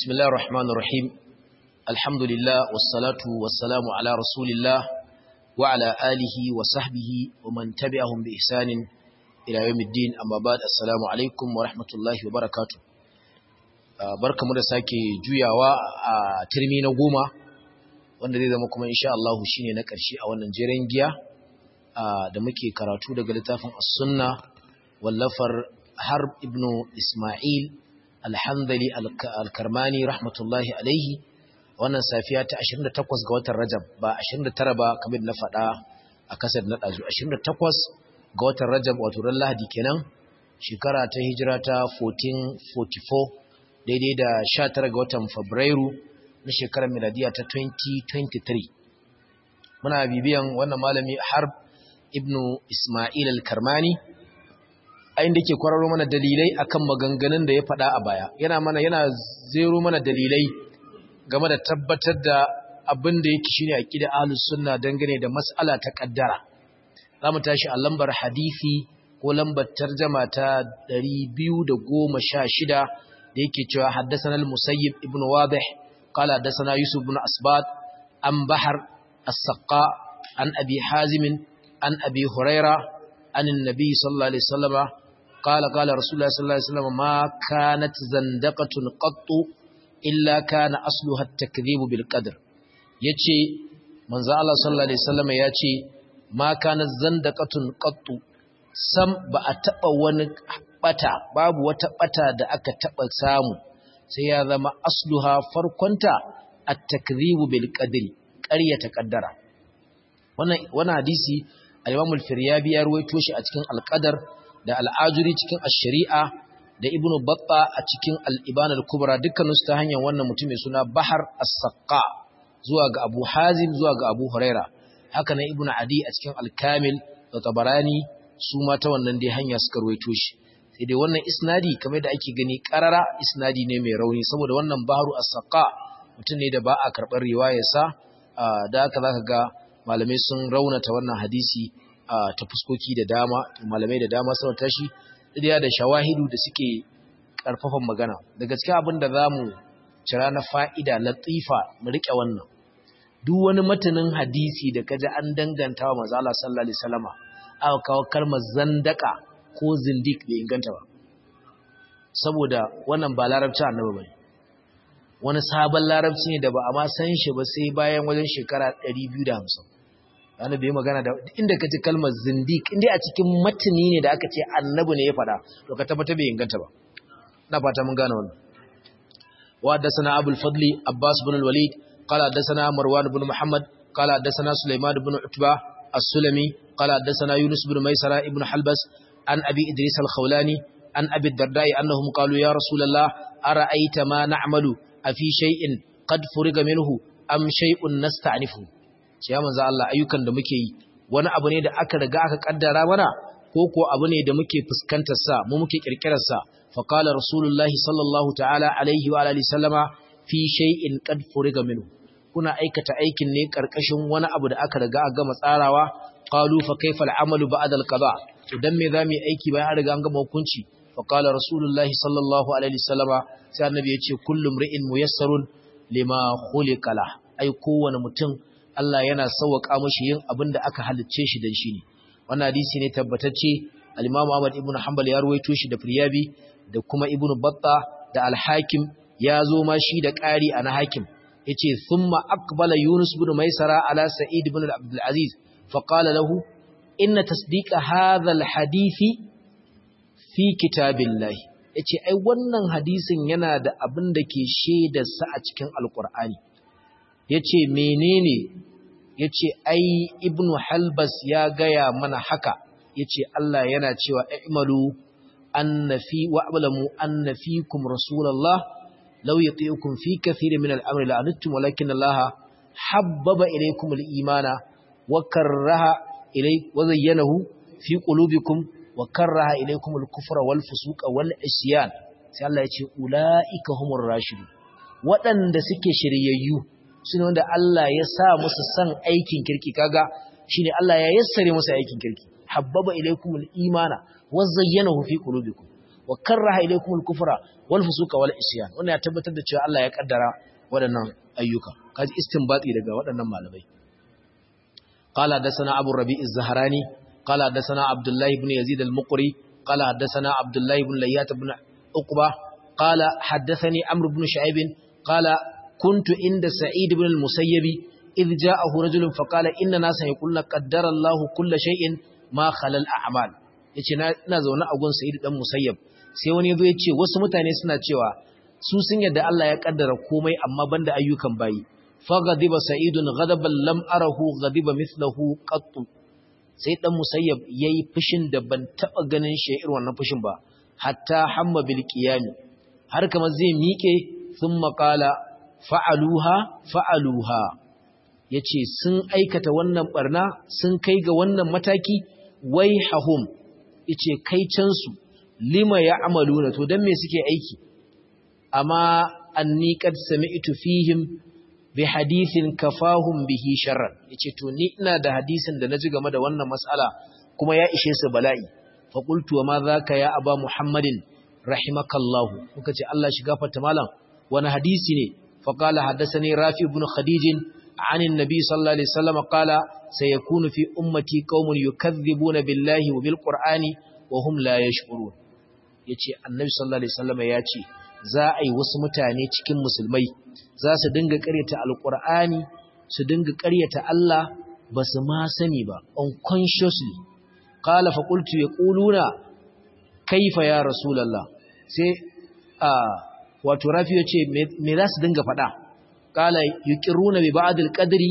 بسم الله الرحمن الرحيم الحمد لله والصلاة والسلام على رسول الله وعلى آله وصحبه ومن تبعهم بإحسان إلى يوم الدين أما بعد السلام عليكم ورحمة الله وبركاته barkamu da sake juyawa a turmi na goma wanda zai zama kuma insha Allah shine na ƙarshe a wannan jeren giya da muke karatu daga littafin as-sunna wallafar harb ibnu isma'il alhandali alkarmani rahmatullahi alaihi wannan safiya ta 28 ga watan rajab ba 29 ba kamar na faɗa a kasar na ɗazu 28 ga watan rajab wato ran lahadi kenan shekara ta hijira ta 1444 daidai da 19 ga watan fabrairu na shekarar miladiya ta 2023 muna bibiyan wannan malami harb ibnu ismail al-karmani a inda ke kwararo mana dalilai akan maganganun da ya faɗa a baya yana mana yana zero mana dalilai game da tabbatar da abin da yake shine aqida ahlus sunna dangane da mas'ala ta kaddara zamu tashi a lambar hadisi ko lambar tarjama ta 216 da yake cewa haddathana al-musayyib ibn wadih qala haddathana yusuf ibn asbat an bahar as-saqqa an abi hazim an abi huraira an an-nabi sallallahu alaihi wasallam قال قال رسول الله صلى الله عليه وسلم ما كانت زندقة قط إلا كان أصلها التكذيب بالقدر yace manzo Allah sallallahu alaihi wasallam yace ma kana zandaqatun qattu sam ba a taba wani bata babu wata bata da aka taba samu sai ya zama asluha farkonta at-takdhibu bil qadri ƙaryata kaddara wannan wannan hadisi al-Imam al-Firyabi ya ruwaito shi a cikin al-Qadar da al'ajuri cikin ash-shari'a da ibnu batta a cikin al-iban al-kubra dukkaninsu ta hanyar wannan mutum mai suna bahar as-saqqa zuwa ga abu hazim zuwa ga abu huraira haka nan ibnu adi a cikin al-kamil da tabarani su ma ta wannan dai hanya suka ruwaito shi sai dai wannan isnadi kamar da ake gani karara isnadi ne mai rauni saboda wannan baharu as-saqqa mutum ne da ba a karɓar riwayarsa da haka zaka ga malamai sun raunata wannan hadisi ta fuskoki da dama malamai da dama sun tashi daya da shawahidu da suke karfafan magana da gaske abin da zamu cira na fa'ida latifa mu rike wannan duk wani matanin hadisi da kaji an danganta wa manzo Allah sallallahu alaihi wasallama aka kawo kalmar zandaka ko zindik bai inganta ba saboda wannan ba larabci annabi bane wani sabon larabci ne da ba a ma san shi ba sai bayan wajen shekara 250 wani bai magana da inda ka ci kalmar zindik inda a cikin matani ne da aka ce annabi ne ya fada to ka tabbata bai inganta ba na fata mun gane wannan wa haddathana abul fadli abbas ibn al-walid qala haddathana marwan ibn muhammad qala haddathana sulaiman ibn utba as-sulami qala haddathana yunus ibn maisara ibn halbas an abi idris al-khawlani an abi ad-darda'i annahum qalu ya rasulullah ara'aita ma na'malu afi shay'in qad furiga minhu am shay'un nasta'nifu ya manzo Allah ayyukan da muke yi wani abu ne da aka riga aka kaddara mana ko ko abu ne da muke fuskantar sa mu muke kirkirar sa fa qala rasulullahi sallallahu ta'ala alaihi wa alihi sallama fi shay'in qad furiga minhu kuna aikata aikin ne karkashin wani abu da aka riga aka gama tsarawa qalu fa kayfa al'amalu ba'da al-qada to dan me zamu yi aiki bayan an riga an gama hukunci fa qala rasulullahi sallallahu alaihi sallama sai annabi ya ce kullu mri'in muyassarun lima khuliqa la ai kowane mutum Allah yana sauwaka mashi yin abin da aka halicce shi dan shi ne wannan hadisi ne tabbatacce al-Imam Ahmad ibn Hanbal ya ruwaito shi da Firyabi da kuma Ibn Battah da Al-Hakim ya zo ma shi da ƙari a na Hakim yace thumma aqbala Yunus ibn Maisara ala Sa'id ibn Abdul Aziz fa qala lahu inna tasdiqa hadha al-hadisi fi kitabillahi yace ai wannan hadisin yana da abin da ke shaidar sa a cikin Al-Qur'ani ya ce menene ya ce ai ibnu halbas ya gaya mana haka ya ce Allah yana cewa i'malu annafi wa ablamu annafikum rasulullah law yati'ukum fi kathirin min al-amri la'antum walakin Allah habbaba ilaykum al-imana wa karaha ilay wa zayyanahu fi qulubikum wa karaha ilaykum al-kufra wal fusuqa wal isyan sai Allah ya ce ulaika humur rashidun waɗanda suke shiryayyu su ne wanda Allah ya sa musu san aikin kirki kaga shine Allah ya yassare musu aikin kirki habbaba ilaykumul imana wa zayyanahu fi qulubikum wa karraha ilaykumul kufra wal fusuqa wal isyan wannan ya tabbatar da cewa Allah ya kaddara waɗannan ayyuka kaji istinbati daga waɗannan malamai qala hadathana abu rabi' az-zahrani qala hadathana abdullah ibn yazid al-muqri qala hadathana abdullah ibn layyat ibn uqba qala hadathani amr ibn shu'aib qala kuntu inda sa'id ibn al-musayyib idh ja'ahu rajulun faqala inna nasan yaquluna qaddara Allah kull shay'in ma khala al-a'mal yace ina zaune a gun sa'id dan musayyab sai wani yazo yace wasu mutane suna cewa su sun yadda Allah ya kaddara komai amma banda ayyukan bayi faghadiba sa'idun ghadaban lam arahu ghadiba mithluhu qattu sai dan musayyab yayi fushin da ban taba ganin shi irin wannan fushin ba hatta hamma bil qiyam har kamar zai miƙe thumma qala fa'aluha fa'aluha yace sun aikata wannan barna sun kai ga wannan mataki wai hahum yace kai can su lima ya'maluna to dan me suke aiki amma anni qad sami'tu fihim bi hadithin kafahum bihi sharran yace to ni ina da hadisin da naji game da wannan mas'ala kuma ya ishe su bala'i fa qultu wa ma zaka ya aba muhammadin rahimakallahu kuka ce Allah shi gafarta malam wani hadisi ne fa qala hadathani rafi ibn khadij عن النبي صلى الله عليه وسلم قال سيكون في أمتي قوم يكذبون بالله وبالقرآن وهم لا يشعرون yace annabi sallallahu alaihi wasallam ya ce za a yi wasu mutane cikin musulmai za su dinga ƙaryata alqur'ani su dinga ƙaryata Allah ba su ma sani ba unconsciously qala fa qultu yaquluna kaifa ya rasulullah sai a wato rafi yace me za su dinga faɗa qala yuqirruna bi ba'd al-qadri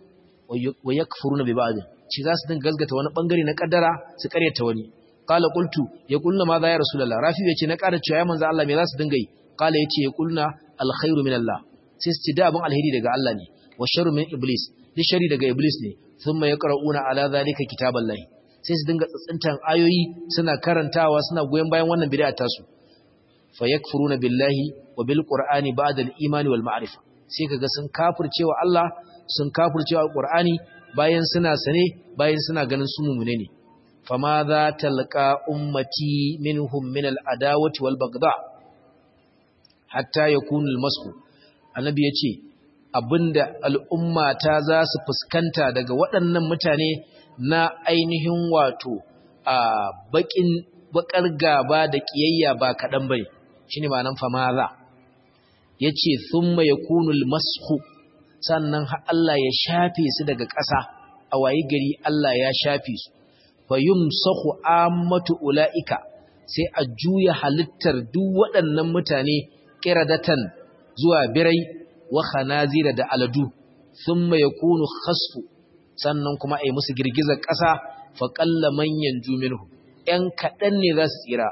wa yakfuruna bi ba'd ci za su dinga gazgata wani bangare na kaddara su ƙaryata wani qala qultu yaqulna ma za ya rasulullah rafi yace na ƙara cewa ya manzo Allah me za su dinga yi qala yace yaqulna alkhairu min Allah sai su da abin alheri daga Allah ne wa sharru min iblis duk shari daga iblis ne thumma yaqra'una ala zalika kitaballahi sai su dinga tsantsantan ayoyi suna karantawa suna goyen bayan wannan bid'a tasu fa yakfuruna billahi wa bil qur'ani ba'da al imani wal ma'rifa sai kaga sun kafircewa Allah sun kafircewa alqur'ani bayan suna sane bayan suna ganin su mumune ne fama za talqa ummati minhum min al adawati wal bagda hatta yakunu al masku annabi yace abinda al'umma ta za su fuskanta daga waɗannan mutane na ainihin wato a bakin bakar gaba da kiyayya ba kaɗan bai shine ma'anan fama za yace thumma yakunu al-mashu sannan Allah ya shafe su daga ƙasa a wayi gari Allah ya shafe su fa yumsahu ammatu ulaika sai a juya halittar duk waɗannan mutane qiradatan zuwa birai wa khanazira da aladu thumma yakunu khasfu sannan kuma ai musu girgizar ƙasa fa qalla man yanju minhu ɗan kaɗan ne za su tsira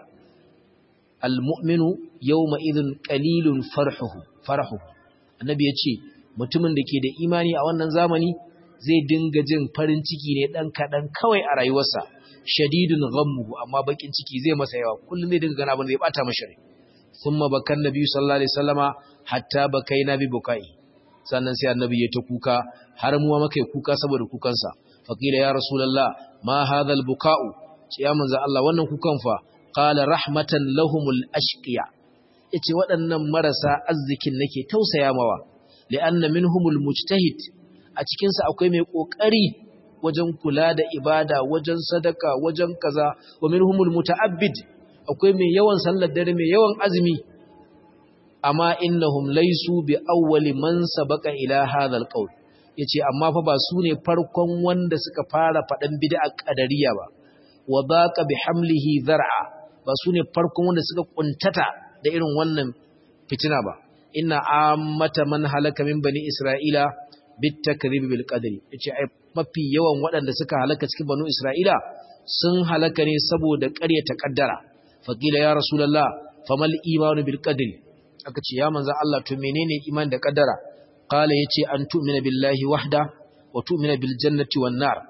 almu'minu yawma idhin qalilun farhuhu farahu annabi yace mutumin da ke da imani a wannan zamani zai dinga jin farin ciki ne dan kadan kawai a rayuwarsa shadidun ghammuhu amma bakin ciki zai masa yawa kullum zai dinga gana abin da ya bata masa rai thumma bakan nabi sallallahu alaihi wasallama hatta bakaina bi bukai sannan sai annabi ya ta kuka har mu ma kai kuka saboda kukansa faqila ya rasulullah ma hadha albuka'u ce ya manzo Allah wannan kukan fa qala rahmatan lahumul ashqiya yace waɗannan marasa arzikin nake tausaya mawa li'anna minhumul mujtahid a cikin sa akwai mai kokari wajen kula da ibada wajen sadaka wajen kaza wa minhumul muta'abbid akwai mai yawan sallar dare mai yawan azumi amma innahum laysu bi awwali man sabaqa ila hadha alqawl yace amma fa ba su ne farkon wanda suka fara faɗan bid'a qadariyya ba wa baqa bi hamlihi zar'a ba su ne farkon wanda suka kuntata da irin wannan fitina ba inna ammata man halaka min bani isra'ila bit takrib bil qadri yace ai mafi yawan waɗanda suka halaka cikin banu isra'ila sun halaka ne saboda ƙaryata kaddara faqila ya rasulullah famal imanu bil qadri aka ce ya manzo Allah to menene iman da kaddara qala yace an tu'mina billahi wahda wa tu'mina bil jannati wan nar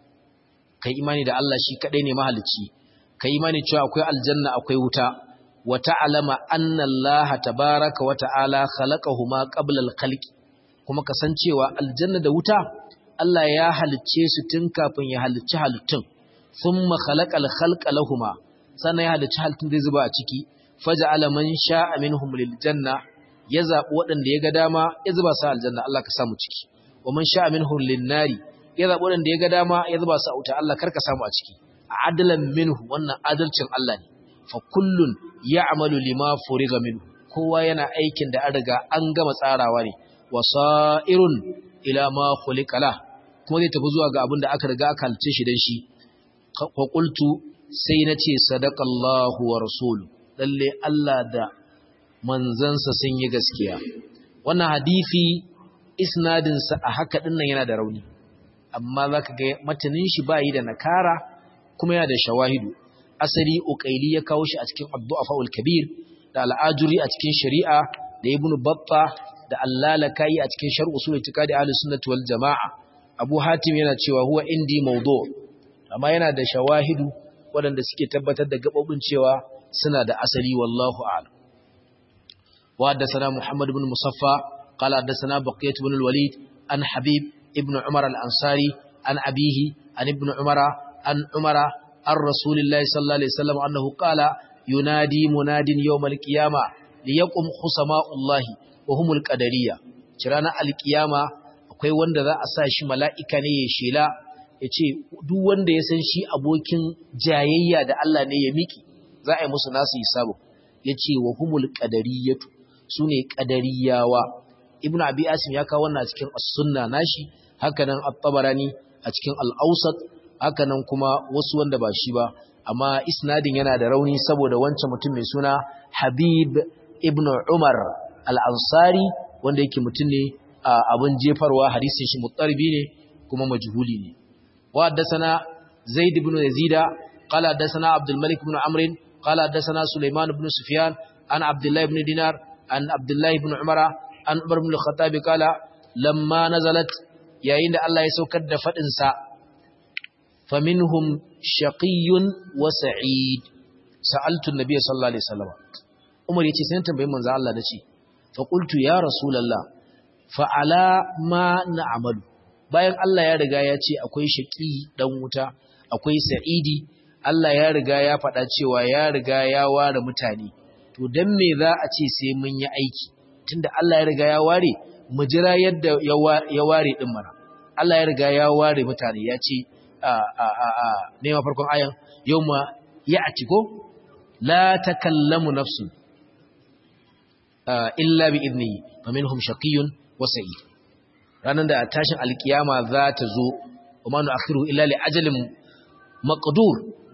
kai imani da Allah shi kadai ne mahalicci kai imani cewa akwai aljanna akwai wuta wa ta'lama anna Allah tabaaraka wa ta'ala khalaqahuma qabla al-khalq kuma kasancewa aljanna da wuta Allah ya halicce su tun kafin ya halicci halittun thumma khalaqal khalqa lahumma sannan ya halicci halittun zai zuba a ciki faja'ala man sha'a minhum lil janna ya zabi waɗanda ya ga dama ya zuba su aljanna Allah ka samu ciki wa man sha'a minhum lin nari ya zabi waɗanda ya ga dama ya zuba su a wuta Allah karka samu a ciki adlan minhu wannan adalcin Allah ne fa kullun ya'malu lima furiga minhu kowa yana aikin da an riga an gama tsarawa ne wasa'irun ila ma khuliqa la kuma zai tafi zuwa ga abin da aka riga aka halice shi dan shi fa qultu sai nace sadaqallahu wa rasulu lalle Allah da manzansa sun yi gaskiya wannan hadisi isnadin sa a haka dinnan yana da rauni amma zaka ga matanin shi bayi da nakara kuma yana da shawahidu asali uqaili ya kawo shi a cikin ad-du'afaul kabir da al-ajuri a cikin shari'a da ibnu batta da allalakai a cikin sharh usul itiqadi ahlus sunnah wal jamaa abu hatim yana cewa huwa indi mawdu' amma yana da shawahidu waɗanda suke tabbatar da gabobin cewa suna da asali wallahu a'lam wa haddathana muhammad ibn musaffa qala haddathana baqiyat ibn al-walid an habib ibn umar al-ansari an abihi an ibn umara an umara an rasulillahi sallallahu alaihi wasallam annahu qala yunadi munadin yawmal qiyama liyaqum khusama'ullahi wa humul qadariyya kirana alqiyama akwai wanda za a sa shi mala'ika ne ya shela yace duk wanda ya san shi abokin jayayya da Allah ne ya miki za a yi musu nasu hisabu yace wa humul qadariyatu sune qadariyawa ibnu abi asim ya kawo wannan a cikin as-sunna nashi hakanan at-tabarani a cikin al-awsat hakanan kuma wasu wanda ba shi ba amma isnadin yana da rauni saboda wancan mutum mai suna Habib ibn Umar al-Ansari wanda yake mutum ne abin jefarwa hadisin shi mutarbi ne kuma majhuli ne wa haddathana Zaid ibn Yazid qala haddathana Abdul Malik ibn Amr qala haddathana Sulaiman ibn Sufyan an Abdullah ibn Dinar an Abdullah ibn Umar an Umar ibn al-Khattab qala lamma nazalat yayin da Allah ya saukar da fadin sa فمنهم شقي وسعيد سألت النبي صلى الله عليه وسلم عمر yace sai tambayin manzo Allah nace fa qultu ya rasulullah fa ala ma na'malu bayan Allah ya riga ya ce akwai shaqi dan wuta akwai sa'idi Allah ya riga ya faɗa cewa ya riga ya ware mutane to dan me za a ce sai mun yi aiki tunda Allah ya riga ya ware mu jira yadda ya ware din mana Allah ya riga ya ware mutane ya ce nema farkon ayan yau ma ya a ciko la ta kallamu nafsu illa bi idni fa minhum shaqiyyun wa sa'id ranan da tashin alkiyama za ta zo kuma nu akhiru illa li ajalin maqdur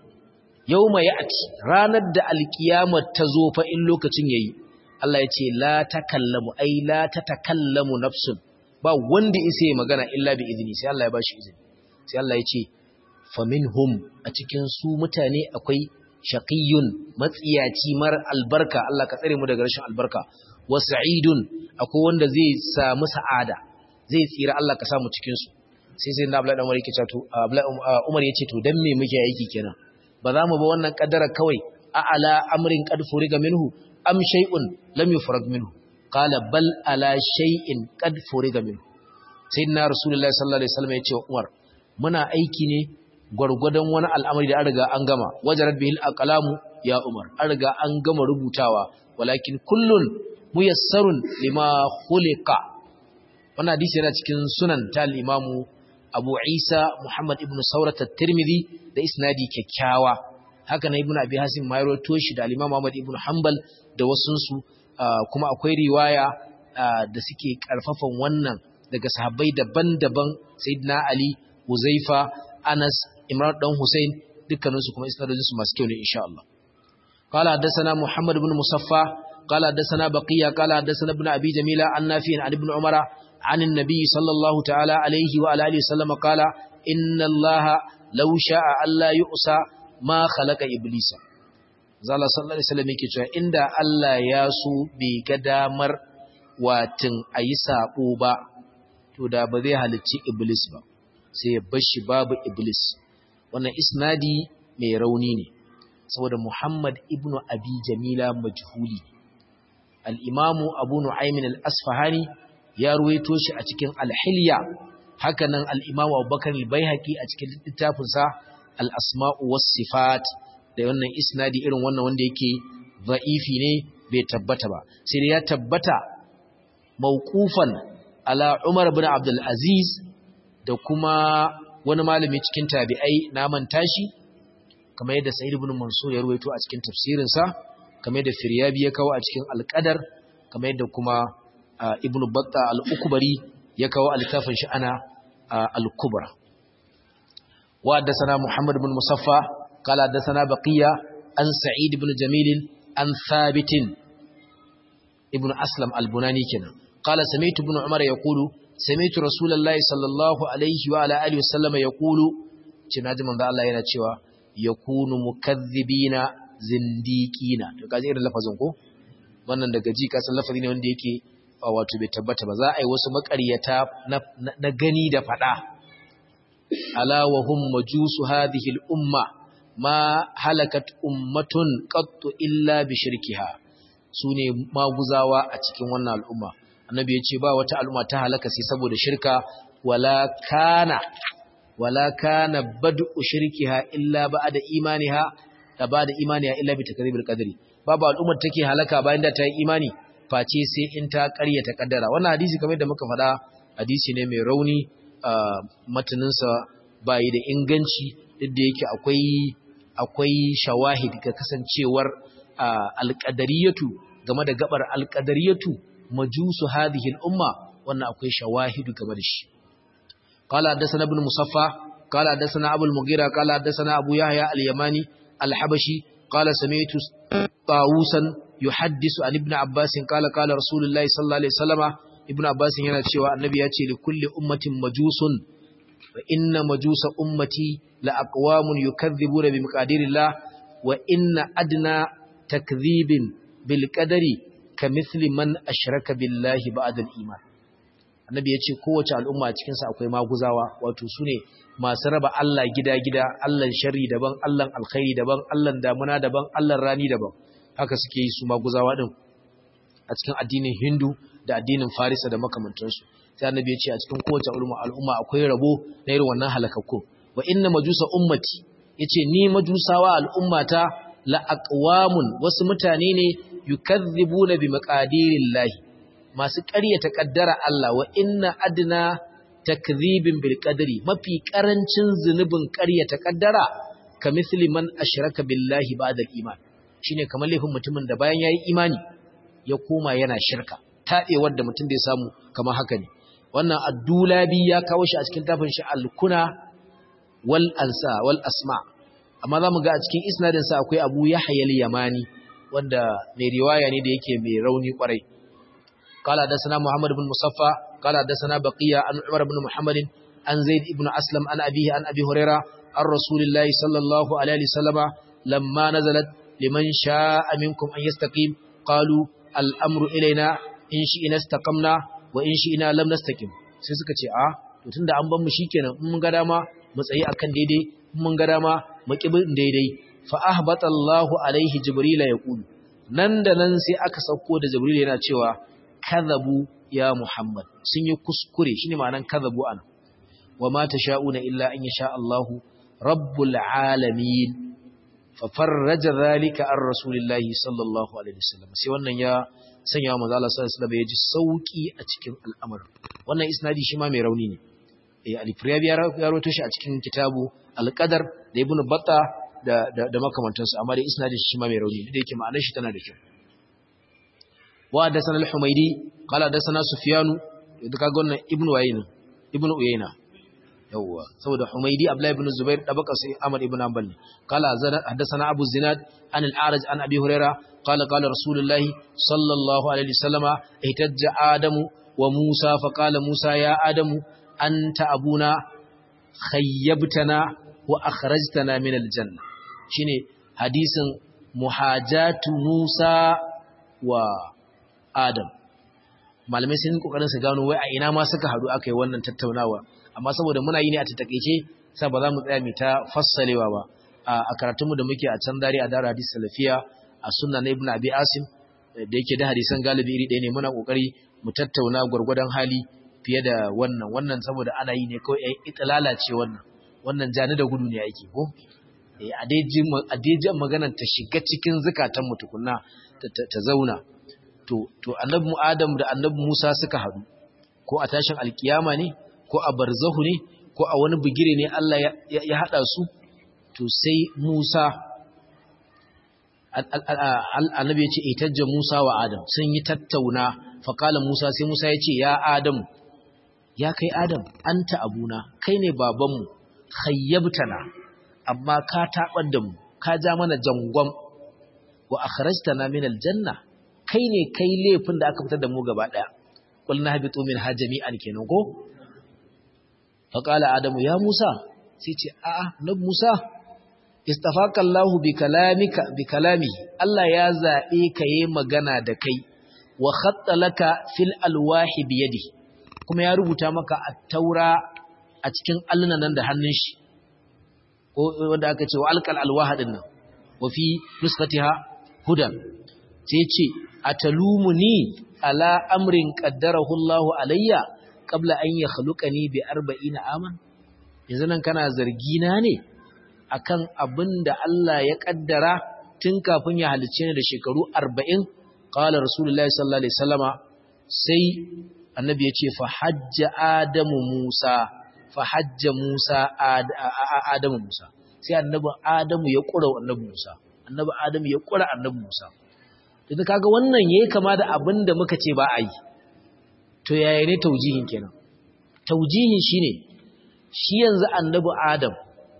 yawma ya'ti ranar da alkiyama ta zo fa in lokacin yayi Allah ya ce la takallamu ai la tatakallamu nafsun ba wanda isa magana illa bi idni sai Allah ya bashi izini sai Allah ya ce faminhum a cikin su mutane akwai shaqiyun matsiyaci mar albarka Allah ka tsare mu daga rashin albarka wa sa'idun akwai wanda zai samu sa'ada zai tsira Allah ka samu cikin su sai sai na Abdullahi Umar yake cewa to Abdullahi Umar yace to dan me muke aiki kenan ba za mu ba wannan kaddara kawai a ala amrin qad furiga minhu am shay'un lam yufrag minhu qala bal ala shay'in qad furiga minhu sayyidina rasulullahi sallallahu alaihi wasallam yace Umar muna aiki ne gwargwadon wani al'amari da an riga an gama wajarar bihil aqlamu ya umar an riga an gama rubutawa walakin kullun muyassarun lima khuliqa wannan hadisi yana cikin sunan ta imamu abu isa muhammad ibn saurat at-tirmidhi da isnadi kyakkyawa haka na ibn abi hasim ma rawaito shi da al-imam ahmad ibn hanbal da wasunsu kuma akwai riwaya da suke karfafan wannan daga sahabbai daban-daban sayyidina ali Huzaifa, Anas, Imran dan Hussein dukkaninsu kuma isnadojinsu masu kyau ne insha Allah. Qala haddathana Muhammad ibn Musaffa, qala haddathana Baqiya, qala haddathana ibn Abi Jamila an Nafi' an ibn Umara an an-nabi sallallahu ta'ala alayhi wa alihi wasallam qala inna Allah law sha'a alla yu'sa ma khalaqa iblisa. Zalla sallallahu alaihi wasallam yake cewa inda Allah ya so bai ga damar watin ayi sabo ba to da ba zai halicci iblis ba. sai ya bashi babu iblis wannan isnadi mai rauni ne saboda muhammad ibnu abi jamila majhuli al-imamu abu nu'aymin al-asfahani ya ruwaito shi a cikin al-hilya hakanan al-imamu abubakar al-baihaqi a cikin littafinsa al-asma'u was-sifat da wannan isnadi irin wannan wanda yake za'ifi ne bai tabbata ba sai dai ya tabbata mauqufan ala Umar ibn Abdul Aziz da kuma wani malami cikin tabi'ai na manta shi kamar yadda Sa'id ibn Mansur ya ruwaito a cikin tafsirin sa kamar yadda Firyabi ya kawo a cikin Al-Qadar kamar yadda kuma Ibn Batta Al-Ukbari ya kawo a littafin shi ana Al-Kubra wa haddathana Muhammad ibn Musaffa qala haddathana Baqiya an Sa'id ibn Jamil an Thabit ibn Aslam Al-Bunani kenan qala sami'tu ibn Umar yaqulu sami'tu Rasulullahi sallallahu alaihi wa ala alihi wasallam yaqulu cina ji manzo Allah yana cewa yakunu mukaththibina zindiqina to kaje irin lafazin ko wannan daga ji ka san lafazi ne wanda yake wato bai tabbata ba za a yi wasu makaryata na gani da fada ala wa hum majusu hadhihi al umma ma halakat ummatun qattu illa bi shirkiha sune maguzawa a cikin wannan al'umma annabi ya ce ba wata al'umma ta halaka sai saboda shirka wala kana wala kana bad'u shirkiha illa ba'da imaniha da ba'da imaniha illa bi takribil qadri babu al'ummar take halaka bayan da ta yi imani face sai in ta ƙaryata kaddara wannan hadisi kamar da muka faɗa hadisi ne mai rauni matanin sa bai da inganci duk da yake akwai akwai shawahid ga kasancewar alqadariyatu game da gabar alqadariyatu majusu hadhihi al-umma wannan akwai shawahidu game da shi قال حدثنا ابن مصفى قال حدثنا ابو المغيرة قال حدثنا ابو يحيى اليماني الحبشي قال سمعت طاووسا يحدث عن ابن عباس قال قال رسول الله صلى الله عليه وسلم ابن عباس yana cewa annabi ya ce li kulli ummatin majusun wa inna majusa ummati la aqwamun yukadhibuna bi miqadirillah wa inna adna takdhibin bil qadari kamithli man ashraka billahi ba'da al-iman annabi ya ce kowace al'umma a cikinsa akwai maguzawa wato su ne masu raba Allah gida-gida Allahn shari daban Allahn alkhairi daban Allahn damuna daban Allahn rani daban haka suke yi su maguzawa din a cikin addinin hindu da addinin farisa da makamantansu sai annabi ya ce a cikin kowace al'umma akwai rabo na irin wannan halakakku wa inna majusa ummati yace ni majusawa al'ummata la aqwamun wasu mutane ne yukazzibuna bi maqadirillahi masu ƙaryata ƙaddara Allah wa inna adna takdhibin bil qadri mafi ƙarancin zunubin ƙaryata ƙaddara ka misli man ashraka billahi ba'da iman shine kamar laifin mutumin da bayan yayi imani ya koma yana shirka taɓewar da mutum da ya samu kamar haka ne wannan addulabi ya kawo shi a cikin tafin shi al-kuna wal ansa wal asma amma zamu ga a cikin isnadin sa akwai Abu Yahya al-Yamani wanda mai riwaya ne da yake mai rauni kwarai قال حدثنا محمد بن مصفى قال حدثنا بقية عن عمر بن محمد عن زيد بن أسلم عن أبيه عن أبي هريرة عن رسول الله صلى الله عليه وسلم لما نزلت لمن شاء منكم أن يستقيم قالوا الأمر إلينا إن شئنا استقمنا وإن شئنا لم نستقيم sai suka ce a to tunda an ban mu shikenan in mun ga dama mu tsayi akan daidai in mun ga dama mu kibi daidai fa ahbata Allahu alaihi jibril yaqulu nan da nan sai aka sauko da jibril yana cewa kadhabu ya Muhammad sun yi kuskure shine ma'anan kadhabu an wa ma tasha'una illa an yasha Allahu rabbul alamin fa farraja dhalika an rasulillahi sallallahu alaihi wasallam sai wannan ya sanya wa manzo Allah sallallahu alaihi wasallam ya ji sauki a cikin al'amarin wannan isnadi shi ma mai rauni ne eh al-Firyabi ya rawaito shi a cikin kitabu al-Qadar da Ibn Battah da da makamantansu amma dai isnadin shi ma mai rauni da yake ma'anar shi tana da kyau وحدثنا الحميدي قال حدثنا سفيان da kaga wannan ibnu wayna ibnu uyayna yawa saboda humaydi abdullah ibn zubair da baka sai ahmad ibn hanbal ne qala hadathana abu zinad an al-a'raj an abi huraira qala qala rasulullahi sallallahu alaihi wasallama ihtajja adamu wa musa fa qala musa ya adamu anta abuna khayyabtana wa akhrajtana min al-janna shine hadisin muhajatu musa wa Adam malamai sun kokarin su gano wai a ina ma suka hadu aka yi wannan tattaunawa amma saboda muna yi ne a tattakeice sai ba za mu tsaya mu ta fassalewa ba a karatun mu da muke a can dare a dara hadis salafiya a sunna na ibnu abi asim da yake da hadisan galibi iri ɗaya ne muna kokari mu tattauna gurgurdan hali fiye da wannan wannan saboda ana yi ne kawai ai itlala ce wannan wannan jani da gudu ne yake ko a daiji maganar ta shiga cikin zukatan mutukunna ta zauna to annabi adam da annabi musa suka haɗu ko a tashin alkiyama ne ko a barzahu ne ko a wani bigire ne Allah ya haɗa su to sai musa annabi ya ce itajja musa wa adam sun yi tattauna faƙala musa sai musa ya ce ya adam ya kai adam anta abuna kai ne babanmu khayyabtana amma ka taɓar da mu ka ja mana jangon wa akhrajtana min aljanna kai ne kai laifin da aka fitar da mu gaba daya qul nahbitu min hajami'an kenan ko fa qala adamu ya musa sai ce a'a nab musa istafaka allah bi kalamika bi kalami allah ya zabe ka yi magana da kai wa khatta laka fil alwahi bi yadi kuma ya rubuta maka at-taura a cikin allunan nan da hannun shi wanda aka ce wa alqal alwaha din nan wa fi nuskatiha hudan sai ce atalumuni ala amrin qaddarahu Allahu alayya qabla an yakhluqani bi 40 aman yanzu nan kana zargi na ne akan abinda Allah ya kaddara tun kafin ya halice ni da shekaru 40 qala rasulullahi sallallahu alaihi wasallama sai annabi ya ce fa hajja adamu musa fa hajja musa adamu musa sai annabi adamu ya kura annabi musa annabi adamu ya kura annabi musa to kaga wannan yayi kama da abin da muka ce ba a yi to yaya ne taujihin kenan taujihin shine shi yanzu annabi adam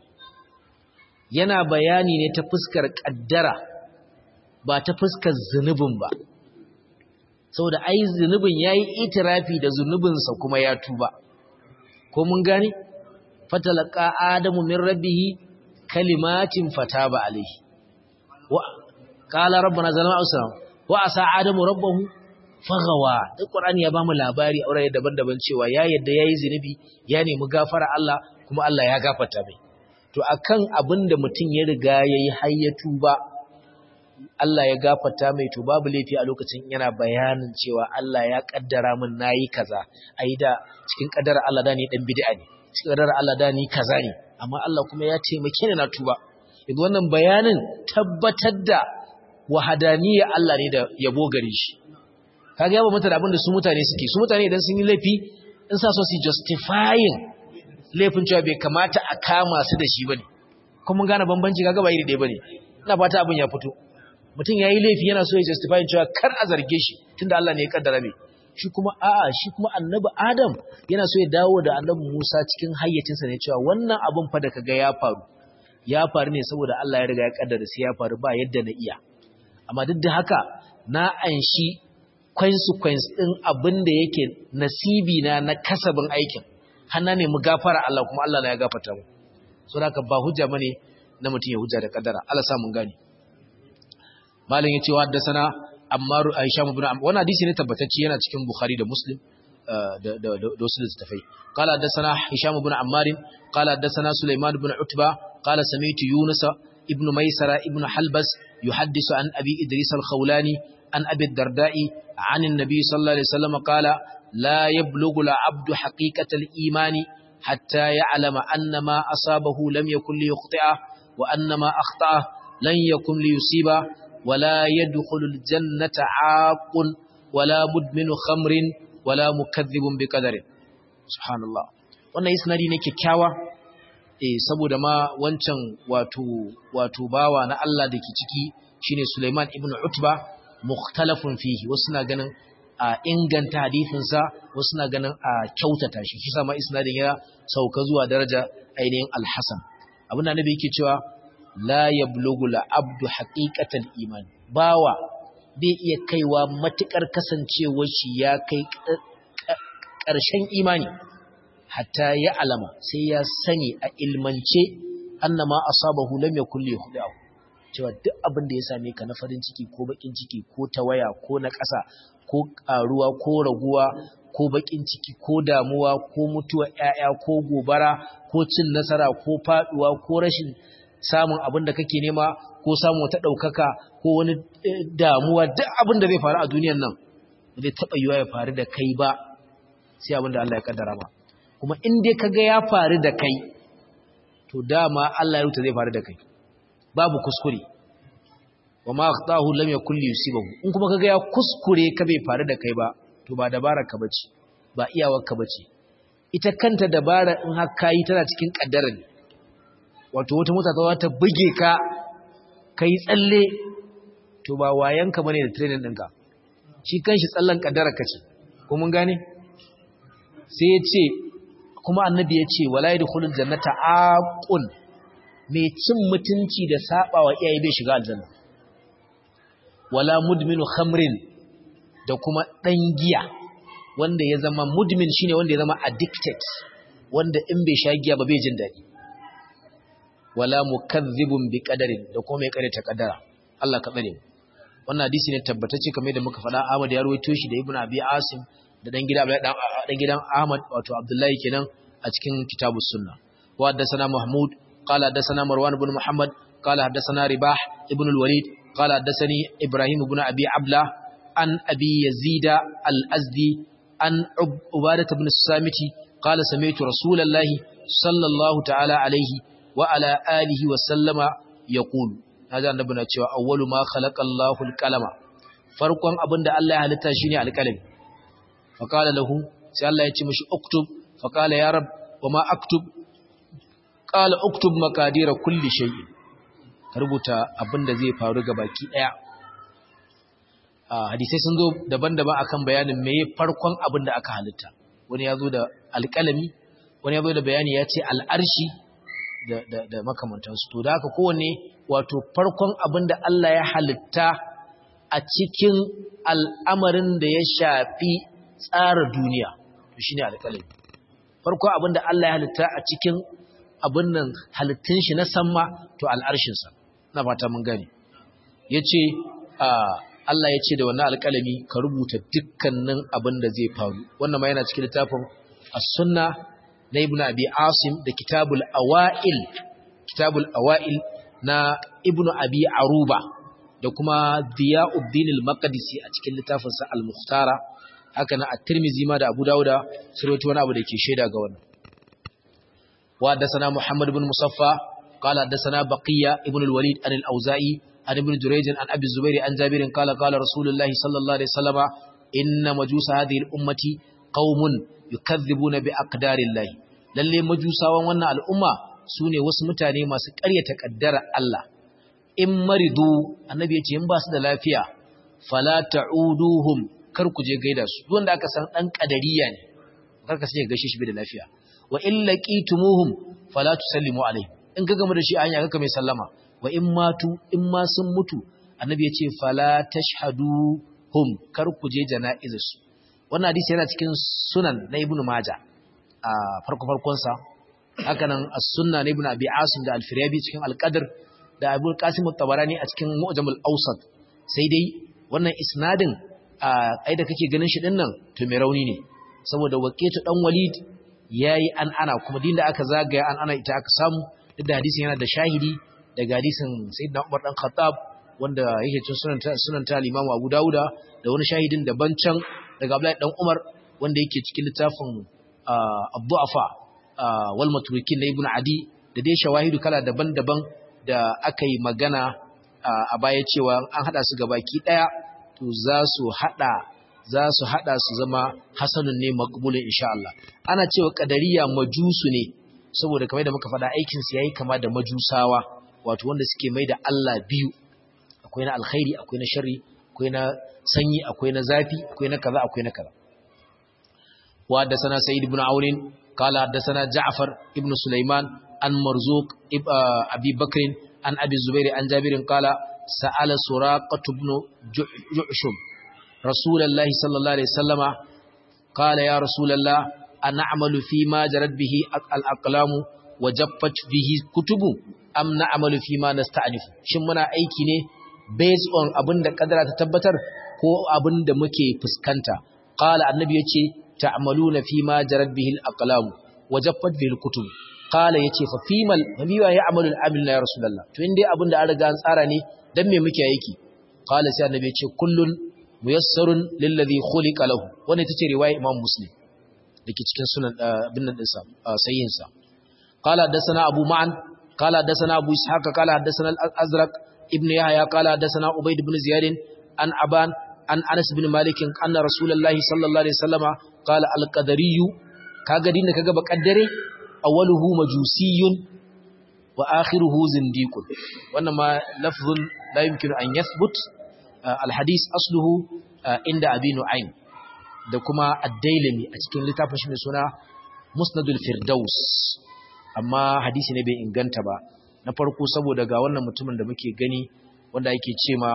yana bayani ne ta fuskar kaddara ba ta fuskar zunubin ba saboda ai zunubin yayi itirafi da zunubinsa kuma ya tuba ko mun gane fatalaka adamu min rabbihi kalimatin fataba alaihi wa qala rabbana zalama usram wa asa adamu rabbahu fagawa duk qur'ani ya bamu labari a wurare daban-daban cewa ya yadda yayi zinubi ya nemi gafara Allah kuma Allah ya gafarta mai to akan abinda mutum ya riga yayi hayyatu ba Allah ya gafarta mai to babu laifi a lokacin yana bayanin cewa Allah ya kaddara min nayi kaza ai da cikin kaddara Allah da ni dan bid'a ne cikin kaddara Allah da ni kaza ne amma Allah kuma ya taimake ni na tuba yanzu wannan bayanin tabbatar da wahadaniyya Allah ne da yabo gare shi kaga yaba mata da abin da su mutane suke su mutane idan sun yi laifi in sa so su justifying laifin cewa bai kamata a kama su da shi bane kuma mun gane bambanci kaga ba iri ɗaya bane ina fata abin ya fito mutum yayi laifi yana so ya justify cewa kar a zarge shi tunda Allah ne ya kaddara mai shi kuma a'a shi kuma annabi Adam yana so ya dawo da annabi Musa cikin hayyacinsa ne cewa wannan abin fa da kaga ya faru ya faru ne saboda Allah ya riga ya kaddara sai ya faru ba yadda na iya amma duk da haka na anshi consequence din abin da yake nasibi na na kasabin aikin hanna ne mu gafara Allah kuma Allah na ya gafarta mu so haka ba hujja bane na mutum ya hujja da kaddara Allah sa mun gane malam yace wa haddasana Ammar Aisha ibn Ammar wannan hadisi ne tabbatacce yana cikin Bukhari da Muslim da da da wasu littafai qala haddasana Hisham ibn Ammar qala haddasana Sulaiman ibn Utba qala sami'tu Yunus ibn Maysara ibn Halbas yuhaddisu an Abi Idris al-Khawlani an Abi Darda'i عن النبي صلى الله عليه وسلم قال لا يبلغ العبد حقيقة الإيمان حتى يعلم أن ما أصابه لم يكن ليخطئه وأن ما أخطأه لن يكن ليصيبه ولا يدخل الجنة عاق ولا مدمن خمر ولا مكذب بقدر سبحان الله wannan isnadi ne kyakkyawa eh saboda ma wancan wato wato bawa na Allah dake ciki shine Sulaiman ibn Utba mukhtalafun fihi wasu na ganin a inganta hadisinsa wasu na ganin a kyautata shi shi sama isnadin ya sauka zuwa daraja ainihin al-Hasan abin da nabi yake cewa la yablughu al-abdu haqiqatal iman bawa bai iya kaiwa matukar kasancewar shi ya kai ƙarshen imani hatta ya alama sai ya sani a ilmance annama asabahu lam yakul lihudahu cewa duk abin da ya same ka na farin ciki ko bakin ciki ko tawaya ko na ƙasa ko ƙaruwa ko raguwa ko bakin ciki ko damuwa ko mutuwa ƴaƴa ko gobara ko cin nasara ko faduwa ko rashin samun abin da kake nema ko samun wata ɗaukaka ko wani damuwa duk abin da zai faru a duniyan nan zai taɓa yiwa ya faru da kai ba sai abin da Allah ya kaddara ba kuma in dai kaga ya faru da kai to dama Allah ya rubuta zai faru da kai babu kuskure wa ma akhtahu lam yakul yusibahu in kuma kaga ya kuskure ka bai faru da kai ba to ba dabarar ka bace ba iyawar ka bace ita kanta dabara in har kai tana cikin kaddara ne wato wata mota ta buge ka kai tsalle to ba wayanka bane da training ɗinka shi kanshi tsallan kaddara ka ce ko mun gane sai ya ce kuma annabi ya ce wala yadkhulul jannata aqul mai cin mutunci da saba wa iyaye bai shiga aljanna wala mudminu khamrin da kuma dan giya wanda ya zama mudmin shine wanda ya zama addicted wanda in bai sha giya ba bai jin dadi wala mukazzibun bi qadarin da kuma mai kare ta kadara Allah ka tsare wannan hadisi ne tabbatacce kamar da muka faɗa Ahmad ya rawaito shi da Ibn Abi Asim da dan gida dan gidan Ahmad wato Abdullahi kenan a cikin kitabus sunna wa haddathana Mahmud qala haddathana Marwan ibn Muhammad qala haddathana Ribah ibn al-Walid qala haddathani Ibrahim ibn Abi Abla an Abi Yazid al-Azdi an Ubadah ibn Samiti qala sami'tu Rasulullahi sallallahu ta'ala alaihi wa ala alihi wa sallama yaqulu naji annabi na cewa awwalu ma khalaqallahu al-qalama farkon abinda Allah ya halitta shine al-qalami fa qala lahu sai Allah ya ce mishi uktub fa qala ya rab wa ma aktub qala uktub maqadira kulli shay'in ka rubuta abinda zai faru ga baki daya hadisai sun zo daban-daban akan bayanin meye farkon abinda aka halitta wani ya zo da alƙalami wani ya zo da bayani ya ce al'arshi da makamantansu to da haka kowanne wato farkon abin da Allah ya halitta a cikin al'amarin da ya shafi tsara duniya to shine alƙalami farkon abin da Allah ya halitta a cikin abin nan halittun shi na samma to al'arshinsa na fata mun gane yace Allah ya ce da wannan alƙalami ka rubuta dukkanin abin da zai faru wannan ma yana cikin littafin as-sunna na ibn abi asim da kitabul awail kitabul awail na ibn abi aruba da kuma diyauddin al-maqdisi a cikin littafin sa al-mukhtara haka na at-tirmidhi ma da abu dauda sai wani abu da ke shaida ga wannan wa hadathana muhammad ibn musaffa qala hadathana baqiya ibn al-walid an al-auza'i an ibn jurayj an abi zubair an jabir qala qala rasulullah sallallahu alaihi wasallam inna majusa hadhihi al-ummati qaumun yukadhibuna bi aqdarillahi lalle majusawan wannan al'umma sune wasu mutane masu ƙaryata kaddara Allah in maridu annabi yace in ba su da lafiya fala ta'uduhum kar ku je gaida su duk wanda aka san dan kadariya ne kar ka sai gaishe shi bi da lafiya wa in laqitumuhum fala tusallimu alaihi in ka gama da shi anya kaka mai sallama wa in matu in ma sun mutu annabi yace fala tashhaduhum kar ku je jana'izarsu wannan hadisi yana cikin sunan na ibnu majah a farko farkonsa haka nan as-sunna na ibnu abi asim da al-firyabi cikin al-qadr da abu qasim at-tabarani a cikin mu'jam al-awsat sai dai wannan isnadin a ai da kake ganin shi din nan to mai rauni ne saboda waqitu dan walid yayi an ana kuma din da aka zagaya an ana ita aka samu duk da hadisin yana da shahidi daga hadisin sayyidina umar dan khattab wanda yake cikin sunan sunan ta al-imam abu dauda da wani shahidin daban can daga abdullahi dan umar wanda yake cikin littafin abdu'afa wal matrukin na ibn adi da dai shawahidu kala daban-daban da aka yi magana a baya cewa an hada su gabaki daya to za su hada za su hada su zama hasanun ne maqbulun insha Allah ana cewa qadariya majusu ne saboda kamar da muka faɗa aikin su yayi kama da majusawa wato wanda suke mai da Allah biyu akwai na alkhairi akwai na sharri akwai na sanyi akwai na zafi akwai na kaza akwai na kaza وحدثنا سيد بن عون قال حدثنا جعفر ابن سليمان عن مرزوق أبي بكر عن أبي الزبير عن جابر قال سأل سراقة بن جعشم رسول الله صلى الله عليه وسلم قال يا رسول الله أنعمل فيما جرت به الأقلام وجفت به كتب أم نعمل فيما نستعنف شمنا أيكي ne based on abinda kadara ta tabbatar ko abinda muke fuskanta qala annabi yace ta'maluna fi ma jarat bihi al-aqlam wa jaffat bihi al-kutub qala yace fa fimal biwa ya'malu al-amil ya rasulullah to indai abinda an riga an tsara ne dan me muke yake qala sai annabi yace kullun muyassarun lilladhi khuliqa lahu wannan ita ce riwaya imam muslim dake cikin sunan bin nan dinsa sayyin sa qala dasana abu ma'an قال حدثنا أبو إسحاق قال حدثنا الأزرق ابن يحيى قال حدثنا عبيد بن زياد عن أبان عن أنس بن مالك أن رسول الله صلى الله عليه وسلم قال القدري kaga dinda kaga bakaddare awwaluhu majusiyyun wa akhiruhu zindiqun wannan ma lafzun la yumkinu an yathbut alhadith asluhu inda abi nu'aym da kuma ad-dailami a cikin littafin shi mai suna musnadul firdaus amma hadisi ne bai inganta ba na farko saboda ga wannan mutumin da muke gani wanda yake ce ma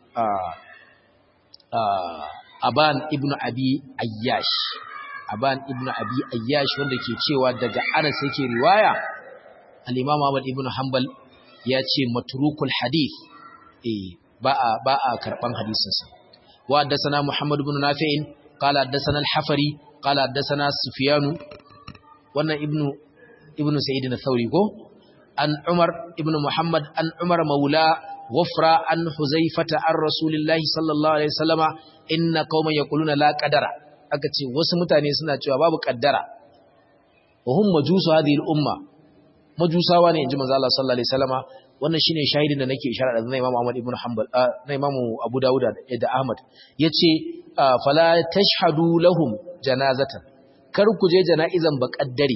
aban ibnu abi ayyash aban ibnu abi ayyash wanda ke cewa daga anas yake riwaya al-imam ahmad ibnu hanbal ya ce matrukul hadith eh ba a ba a karban hadisin sa wa haddathana muhammad ibn nafi'in qala haddathana al-hafari qala haddathana sufyan wannan ibnu ibnu sa'id al-thawri ko an umar ibnu muhammad an umar maula wafra an huzaifata an rasulillahi sallallahu alaihi wasallama inna qauman yaquluna la qadara aka ce wasu mutane suna cewa babu kaddara wa hum majusu hadhihi al-umma majusawa ne inji manzo Allah sallallahu alaihi wasallama wannan shine shahidin da nake isharar da Imam Ahmad ibn Hanbal na Imam Abu Dawud da Ahmad yace fala tashhadu lahum janazatan kar ku je jana'izan ba kaddare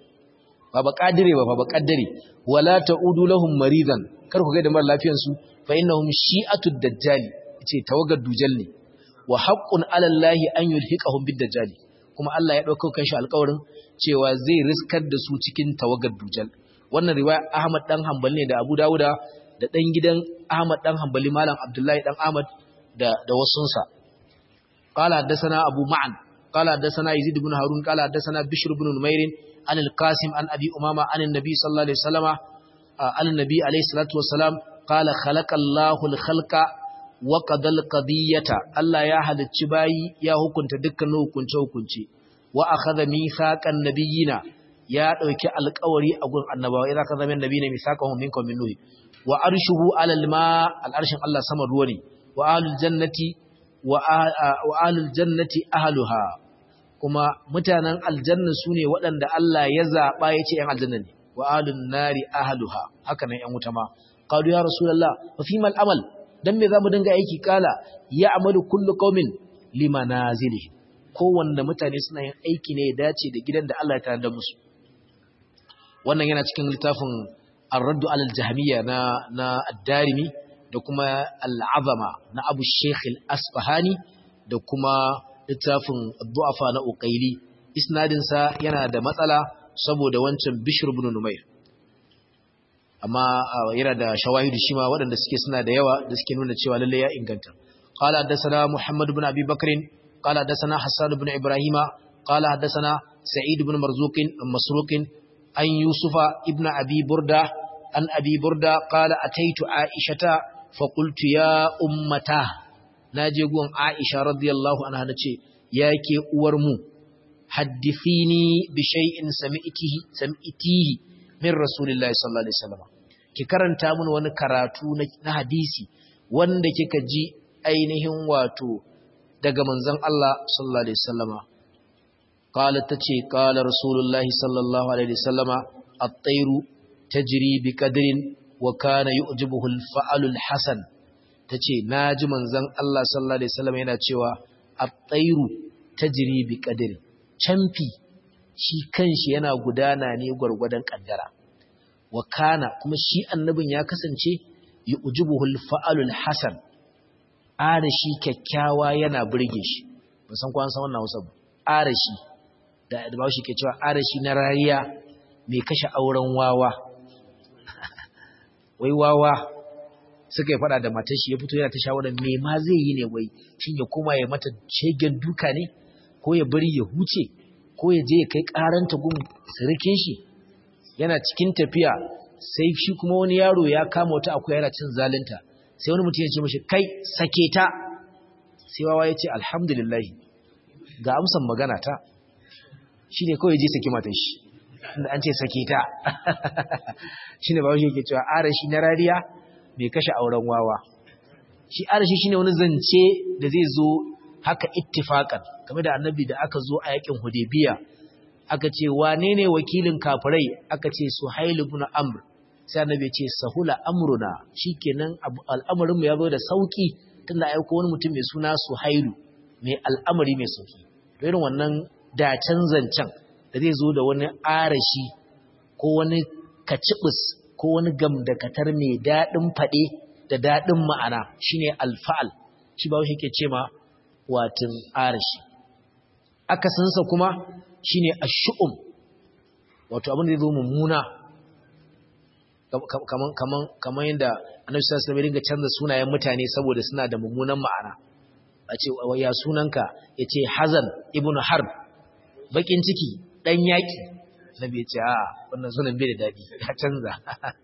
ba ba kadire ba ba kaddare wala ta'udu lahum maridan kar ku ga da mara lafiyan su fa innahum shi'atud dajjali yace tawagar dujal ne wa haqqun 'ala Allahi an yulhiqahum bid dajjali kuma Allah ya dauko kanshi alƙawarin cewa zai riskar da su cikin tawagar dujal wannan riwaya Ahmad dan Hanbali ne da Abu Dawuda da dan gidan Ahmad dan Hanbali malam Abdullahi dan Ahmad da da wasunsa qala hadathana Abu Ma'an qala hadathana Yazid ibn Harun qala hadathana Bishr ibn Numair an al-Qasim an Abi Umama an an-Nabi sallallahu alaihi wasallama an an-Nabi alaihi salatu wassalam qala khalaqa Allahu al-khalqa wa qadal qadiyata Allah ya halicci bayi ya hukunta dukkan hukunce hukunce wa akhadha mithaqan nabiyina ya dauki alƙawari a gurin annabawa idan ka zama nabiyina mithaqahum minkum min nuh wa arshuhu alal ma al'arshin Allah sama ruwa ne wa ahlul jannati wa ahlul jannati ahluha kuma mutanen aljanna sune waɗanda Allah ya zaba yace yan aljanna ne wa ahlun nari ahluha haka nan yan wuta ma qalu ya rasulullah fa fimal amal dan me zamu dinga aiki kala ya amalu kullu qaumin limanazilihi kowanne mutane suna yin aiki ne ya dace da gidan da Allah ya tare da musu wannan yana cikin littafin ar-raddu alal jahmiyya na na ad-darimi da kuma al-azama na abu sheikh al-asfahani da kuma littafin ad-du'afa na uqaili isnadin sa yana da matsala saboda wancan bishr ibn numair amma yana da shawahidu shi ma waɗanda suke suna da yawa da suke nuna cewa lalle ya inganta qala hadathana muhammad ibn abi bakr qala hadathana hasan ibn ibrahima qala hadathana sa'id ibn marzuq masruq an yusufa ibn abi burda an abi burda qala ataitu aishata fa qultu ya ummata naje gun aisha radiyallahu anha nace yake uwar mu haddithini bi shay'in sami'tihi sami'tihi min rasulillahi sallallahu alaihi wasallam ki karanta mun wani karatu na hadisi wanda kika ji ainihin wato daga manzon Allah sallallahu alaihi wasallama qalat tace qala rasulullahi sallallahu alaihi wasallama at-tayru tajri bi qadrin wa kana yu'jibuhu al-fa'lu al-hasan tace naji manzon Allah sallallahu alaihi wasallama yana cewa at-tayru tajri bi qadrin camfi shi kanshi yana gudana ne gwargwadon kaddara wa kana kuma shi annabin ya kasance yu'jibuhul fa'alul hasan arashi kyakkyawa yana burge shi ban san ko an san wannan Hausa ba arashi da da ba shi ke cewa arashi na rariya mai kashe auren wawa wai wawa suka yi fada da matar shi ya fito yana ta shawarar me ma zai yi ne wai shin ya koma ya mata shegen duka ne ko ya bari ya huce ko ya je ya kai karanta gun sirikin shi yana cikin tafiya sai shi kuma wani yaro ya kama wata akwai yana cin zalunta sai wani mutum ya ce mashi kai sake ta sai wawa ya ce alhamdulillah ga amsan magana ta shi ne kawai je saki matan shi inda an ce sake ta shi ne ba wani yake cewa arashi na rariya mai kashe auren wawa shi arashi shi ne wani zance da zai zo haka ittifakan game da annabi da aka zo a yakin hudaybiya aka ce wane ne wakilin kafirai aka ce suhail ibn amr sai annabi ya ce sahula amruna shikenan al'amarin mu ya zo da sauki tunda aiko wani mutum mai suna Suhailu mai al'amari mai sauki to irin wannan dacen zancen da zai zo da wani arashi ko wani kacibis ko wani gamdakatar mai daɗin faɗe da daɗin ma'ana shine alfa'al shi ba shi ke ce ma watin arashi akasinsa kuma shine ashu'um wato abin da zai zo mummuna kaman kaman kaman yadda annabi sallallahu alaihi wasallam canza sunayen mutane saboda suna da mummunan ma'ana a ce ya sunanka yace hazan ibnu harb bakin ciki dan yaki nabi ya ce a wannan sunan bai da dadi ya canza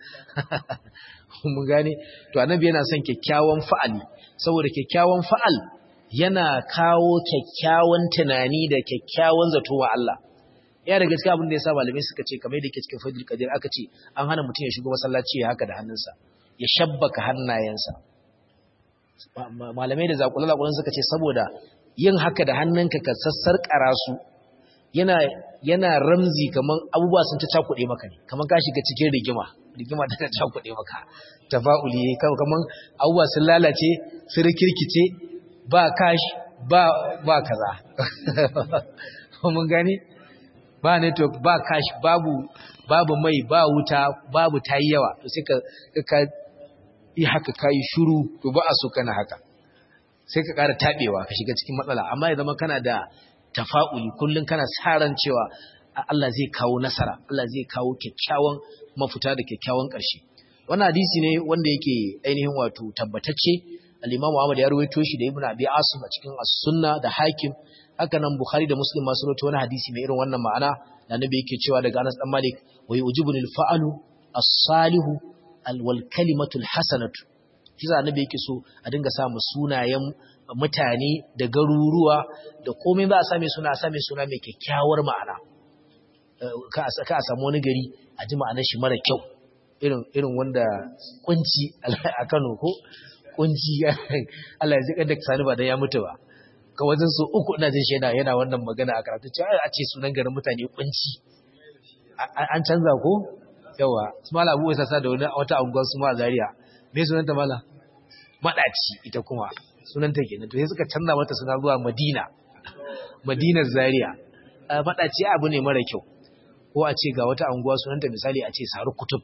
mun gane to annabi yana son kyakkyawan fa'ali saboda kyakkyawan fa'al yana kawo kyakkyawan tunani da kyakkyawan zato wa Allah ya da gaskiya abin da ya sa malamai suka ce kamar da yake cikin fadil kadir aka ce an hana mutum ya shigo masallaci ya haka da hannunsa ya shabbaka hannayensa malamai da zakulakulan suka ce saboda yin haka da hannunka ka sassarƙara su yana yana ramzi kaman abubuwa sun ta cakuɗe maka ne kaman ka shiga cikin rigima rigima ta ta cakuɗe maka tafa'uli kaman abubuwa sun lalace sun rikirkice ba kash ba ba kaza mun gani ba network ba cash babu babu mai ba wuta babu tayi yawa to sai ka ka yi haka kai shiru to ba a so kana haka sai ka ƙara tabewa ka shiga cikin matsala amma ya zama kana da tafa'uli kullun kana saran cewa Allah zai kawo nasara Allah zai kawo kyakkyawan mafuta da kyakkyawan ƙarshe wannan hadisi ne wanda yake ainihin wato tabbatacce al-Imam Ahmad ya rawaito shi da Ibn Abi Asim a cikin As-Sunnah da Hakim haka nan Bukhari da Muslim masu rawaito wani hadisi mai irin wannan ma'ana da Annabi yake cewa daga Anas dan Malik wa yujibuni al-fa'lu as-salihu wal kalimatu al-hasanatu kiza Annabi yake so a dinga sa mu sunayen mutane da garuruwa da komai ba a same suna a same suna mai kyakkyawar ma'ana ka a samu wani gari a ji ma'anar shi mara kyau irin irin wanda kunci a Kano ko kunci Allah ya zika da sani ba dan ya mutu ba ka wajen su uku ina jin shaida yana wannan magana a karatu cewa a ce sunan garin mutane kunci an canza ko yawa su mala abu wasa sa da wani wata unguwar su ma Zaria me sunanta mala madaci ita kuma sunanta kenan to sai suka canza mata suna zuwa Madina Madinar Zaria madaci abu ne mara kyau ko a ce ga wata unguwa sunanta misali a ce Saru Kutub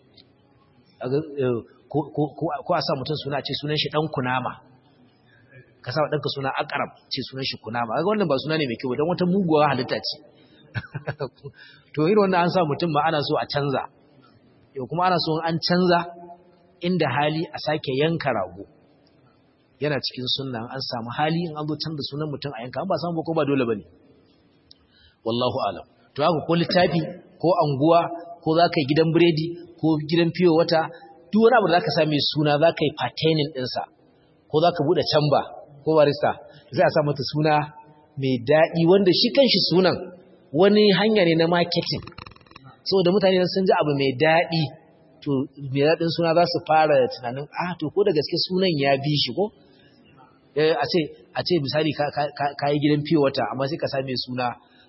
ko a sa mutum suna ce sunan shi dan kunama ka sa ɗanka suna akarab ce sunan shi kunama ga wannan ba suna ne mai kyau don wata muguwa halitta ce to irin wannan an sa mutum ma ana so a canza yau kuma ana so an canza inda hali a sake yanka rago yana cikin sunna an samu hali in an zo canza sunan mutum a yanka an ba samu ko ba dole bane wallahu alam to haka ko littafi ko anguwa ko za ka yi gidan biredi ko gidan fiyo wata duk wani abu da za ka sa mai suna za ka yi pertaining ɗinsa ko za ka buɗe camba ko barista zai a sa mata suna mai daɗi wanda shi kanshi sunan wani hanya ne na marketing saboda mutane sun ji abu mai daɗi to mai daɗin suna za su fara tunanin ah to ko da gaske sunan ya bi shi ko a ce a ce misali ka yi gidan fiye wata amma sai ka same suna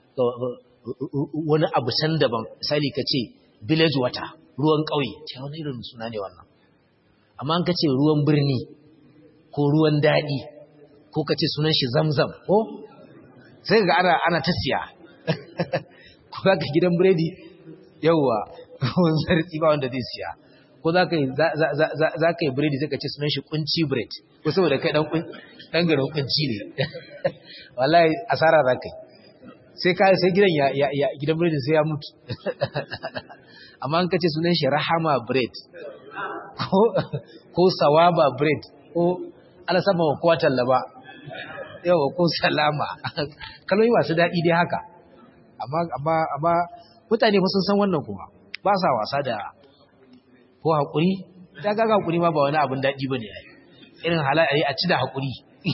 wani abu can daban misali ka ce village water ruwan ƙauye ce wani irin suna ne wannan amma an ka ce ruwan birni ko ruwan daɗi ko ka ce sunan shi zamzam ko sai ga ana ana ta siya ko za ka gidan biredi yauwa wani zarti ba wanda zai siya ko za ka yi za ka yi biredi sai ka ce sunan shi kunci bread ko saboda kai dan garin kunci ne wallahi asara za ka yi sai ka sai gidan ya ya gidan biredi sai ya mutu amma an ka ce sunan shi rahama bread ko ko sawaba bread ko ana saba wa kowa tallaba yawa ko salama kalmomi masu daɗi dai haka amma amma amma mutane fa sun san wannan kuma ba sa wasa da ko haƙuri ta gaga haƙuri ma ba wani abin daɗi ba ne irin halaye a ci da haƙuri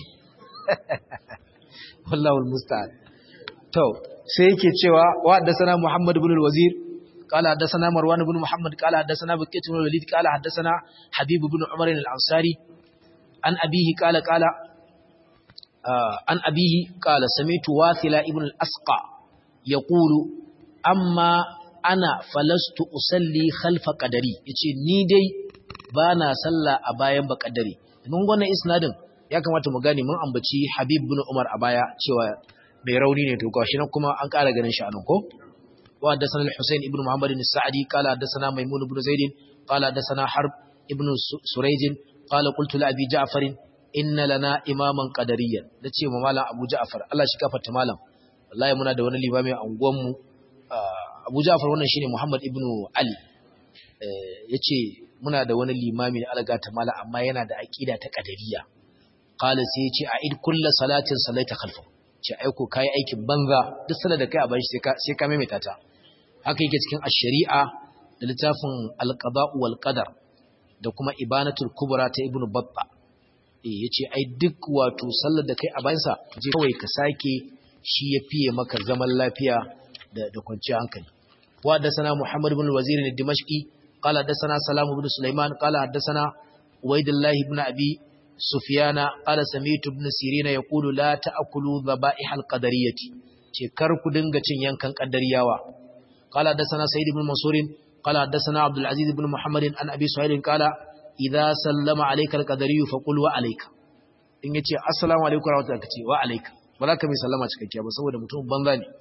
wallahul musta'an to sai yake cewa wa haddathana muhammad ibn al-wazir قال حدثنا مروان بن محمد قال حدثنا بكيت بن الوليد قال حدثنا حبيب بن عمر الأنصاري عن أبيه قال قال آه عن أبيه قال سمعت واثلة ابن الأسقى يقول أما ana falastu usalli khalfa qadari yace ni dai bana sallah a bayan baqadari mun wannan isnadin ya kamata mu gane mun ambaci Habib bin Umar a baya cewa mai rauni ne to gashi nan kuma an ƙara ganin shi anan ko wa haddathana al-Husayn ibn Muhammad al-Sa'di qala haddathana Maymun ibn Zaid qala haddathana Harb ibn Surayj qala qultu li Abi Ja'far inna lana imaman qadariyyan nace ma malam Abu Ja'far Allah shi gafarta malam wallahi muna da wani limami a unguwan mu Abu Ja'far wannan shine Muhammad ibn Ali yace muna da wani limami da alga ta malam amma yana da aqida ta qadariyya qala sai yace a'id kullu salatin salaita khalfa ce aiko kai aikin banza duk salar da kai a bashi sai ka sai ka maimaita ta haka yake cikin ash-shari'a da littafin al-qada'u wal qadar da kuma ibanatul kubra ta ibnu batta eh yace ai duk wato sallar da kai a bayansa je kawai ka sake shi ya fiye maka zaman lafiya da da kwanciyar hankali wa da sana muhammad ibn al-wazir al-dimashqi qala da sana salam ibn sulaiman qala da sana ubaydullah ibn abi sufyana qala sami'tu ibn sirina yaqulu la ta'kulu dhaba'ih al-qadariyyati ce kar ku dinga cin yankan qaddariyawa qala da sana sayyid ibn mansur قال حدثنا عبد العزيز بن محمد عن ابي سعيد قال اذا سلم عليك القدري فقل وعليك in yace assalamu alaikum warahmatullahi kace wa alayka ba za ka mai sallama cikakkiya ba saboda mutum banza ne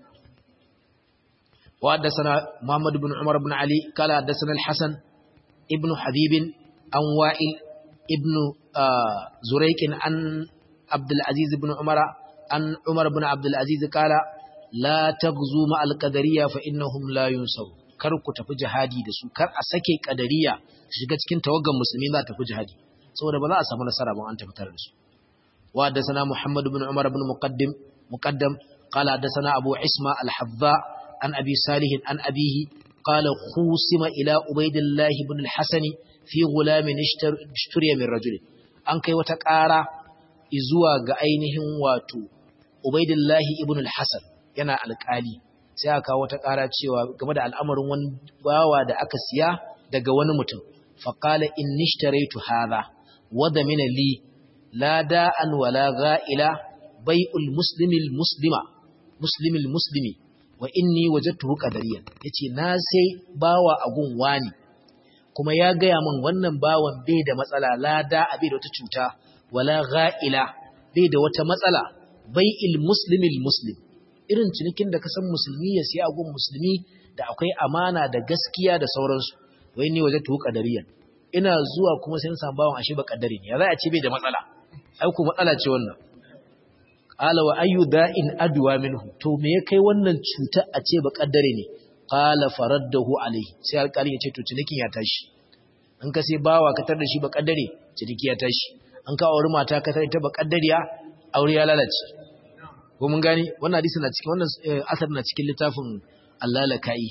wa haddathana muhammad ibn umar ibn ali qala haddathana al-hasan ibn habib an wa'il ibn zurayq an abdul aziz ibn umar an umar ibn abdul aziz qala la taghzu ma al-qadariyya fa innahum la yunsaru kar ku tafi jihadi da su kar a sake kadariya shiga cikin tawaggan musulmi za ta tafi jihadi saboda ba za a samu nasara ban an tafi tare da su wa haddathana muhammad ibn umar ibn muqaddim muqaddam qala haddathana abu isma al-habba an abi salih an abihi qala khusima ila ubaydillah ibn al-hasan fi gulamin ishtariya min rajul an kai wata ƙara zuwa ga ainihin wato ubaydillah ibn al-hasan yana alƙali sai aka wata ƙara cewa game da al'amarin wani bawa da aka siya daga wani mutum faƙala in nishtaraitu hadha wadda mina li la da'an wala ga'ila bai'ul muslimil muslima muslimil muslimi wa inni wajadtuhu qadariyan yace na sai bawa agun wani kuma ya gaya min wannan bawan bai da matsala la da'a bai da wata cuta wala ga'ila bai da wata matsala bai'il muslimil muslim irin cinikin da ka san musulmi ya siya agun musulmi da akwai amana da gaskiya da sauransu wai ni waje tuhu kadariyan ina zuwa kuma sai san bawon ashe ba kadari ne ya za a ce bai da matsala ai ku matsala ce wannan qala wa ayu da'in adwa minhu to me ya kai wannan cuta a ce ba kadari ne qala faraddahu alaihi sai alƙali ya ce to cinikin ya tashi in ka sai bawa ka tar da shi ba kadari ciniki ya tashi an ka auri mata ka tar ita ba kadariya aure ya lalace ko mun gani wannan hadisi na cikin wannan asar na cikin littafin Allah-laka'i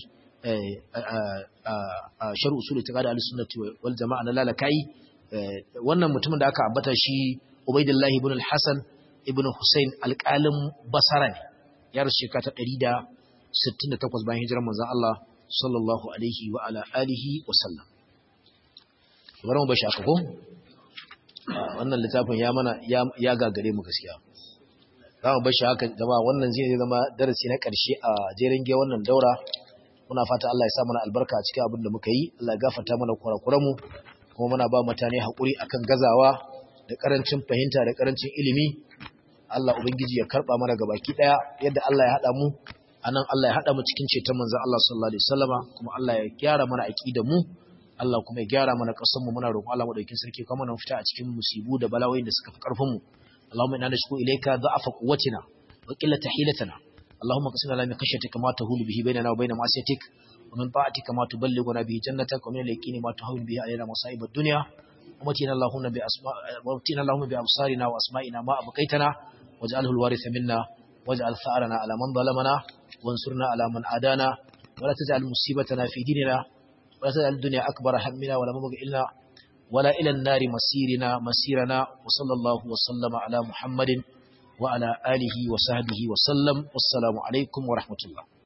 a shar usul ta kada al-sunnati wal jama'a na lalakai wannan mutumin da aka ambata shi Ubaydullah ibn al-Hasan ibn Hussein alƙalin Basra ne ya rasu shekara ta 168 bayan hijirar manzon Allah sallallahu alaihi wa ala alihi wa sallam bari mu bashi aka ko wannan littafin ya mana ya gagare mu gaskiya za mu bashi haka jama'a wannan zai zama darasi na ƙarshe a jerin ge wannan daura muna fata Allah ya sa mana albarka a cikin abin da muka yi Allah ya gafarta mana kurakuranmu kuma muna ba mutane haƙuri akan gazawa da ƙarancin fahimta da ƙarancin ilimi Allah ubangiji ya karɓa mana gabaki ɗaya yadda Allah ya haɗa mu anan Allah ya haɗa mu cikin ceton manzon Allah sallallahu alaihi wasallama kuma Allah ya gyara mana aqidar mu Allah kuma ya gyara mana ƙasar mu muna roƙon Allah madaukakin sarki kuma mu fita a cikin musibu da bala'o'in da suka fi ƙarfin mu اللهم إنا نشكو إليك ضعف قوتنا وقلة حيلتنا اللهم قسم لنا من خشيتك ما تهول به بيننا وبين معصيتك ومن طاعتك ما تبلغنا به جنتك ومن اليقين ما تهون به علينا مصائب الدنيا ومتنا اللهم بأسماء ومتنا اللهم بأبصارنا وأسمائنا ما أبقيتنا واجعله الوارث منا واجعل ثأرنا على من ظلمنا وانصرنا على من عادانا ولا تجعل مصيبتنا في ديننا ولا تجعل الدنيا أكبر همنا ولا مبغ إلا ولا إلى النار مسيرنا مسيرنا وصلى الله وسلم على محمد وعلى آله وصحبه وسلم والسلام عليكم ورحمة الله